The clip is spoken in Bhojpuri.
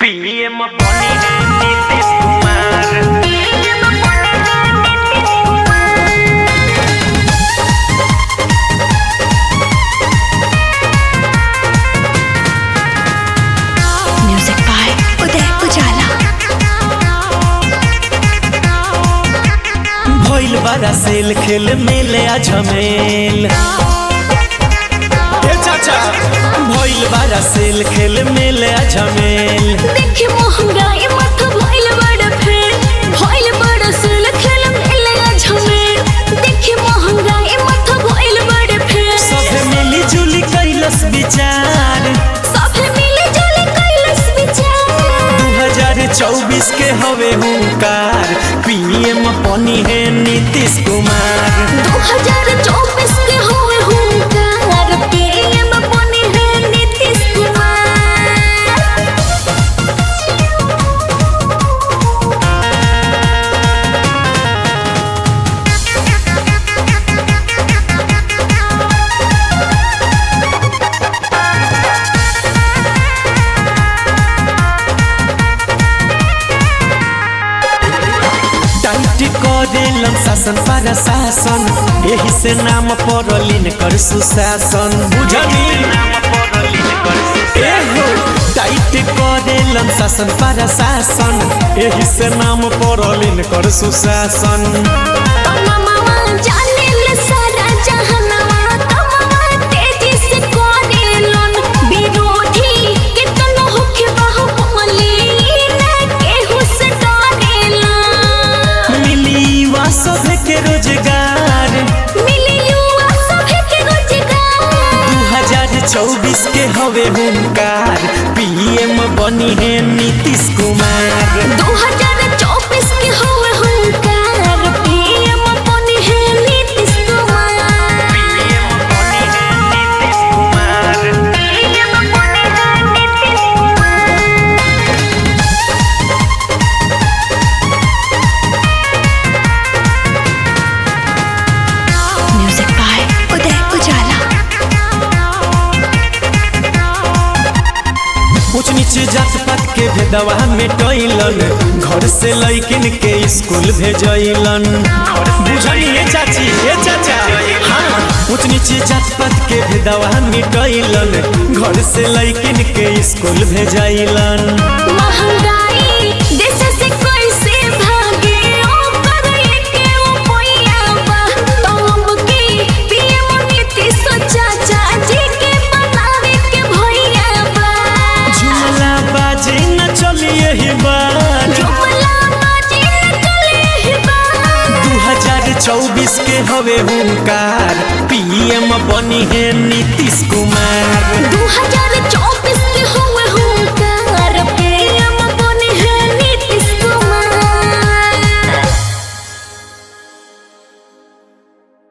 पीएम बनी है नीतीश कुमार म्यूजिक बाय उदय उजाला भइल बारा सेल खेल मेले आ झमेल ए चाचा भइल बारा सेल खेल मेले आ झमेल देखी महंगाई माथा भइल बड़ फेर भइल बड़ सुल खेल मेले झमेर देखी महंगाई माथा भइल बड़ फेर सभे मिली जुली कैलस विचार सभे मिले जुले कैलस विचार 2024 के हवे हुंकार पीएम बनी है नीतीश कुमार 2024 के होए हुंकार पीएम बने हैं नीतीश कुमार टाइट करेलन शासन पर शासन एही से नाम पड़लिन कर सुशासन बुझली एहो टाइट करेलन शासन पर शासन एही से नाम पड़लिन कर सुशासन तमामा जाने ले सारा जहानवा तमामा तेजी से करेलन विरोधी कितनो होके बाहुबली न केहू से डरेलन मिली युवा सभे के रोजगार मिली युवा सभे के रोजगार 2024 के हवे हुंकार पीएम बनी है नीतीश कुमार 2024 के होए हुंकार पीएम बने हैं नीतीश कुमार पीएम बनी है नीतीश कुमार पीएम बने हैं नीतीश कुमार म्यूजिक बाय उदय उजाला ऊंच नीच जात पात के भेदवा मिटैलन घर से लैकिन के स्कूल भेजैलन बुझलिए चाची ए चाचा हाँ ऊंच नीच जात पात के भेदवा मिटैलन घर से लैकिन के स्कूल भेजैलन महंगाई देश से कैसे भागे ओकर एके उपाया बा तब के पीएम नीतीश चाचा जी के बनावे के भैया बा झुमला बाजे न चलिए ही बार जुमला बाजी न चले ही बा 2024 के हवे हुंकार पीएम बनी है नीतीश कुमार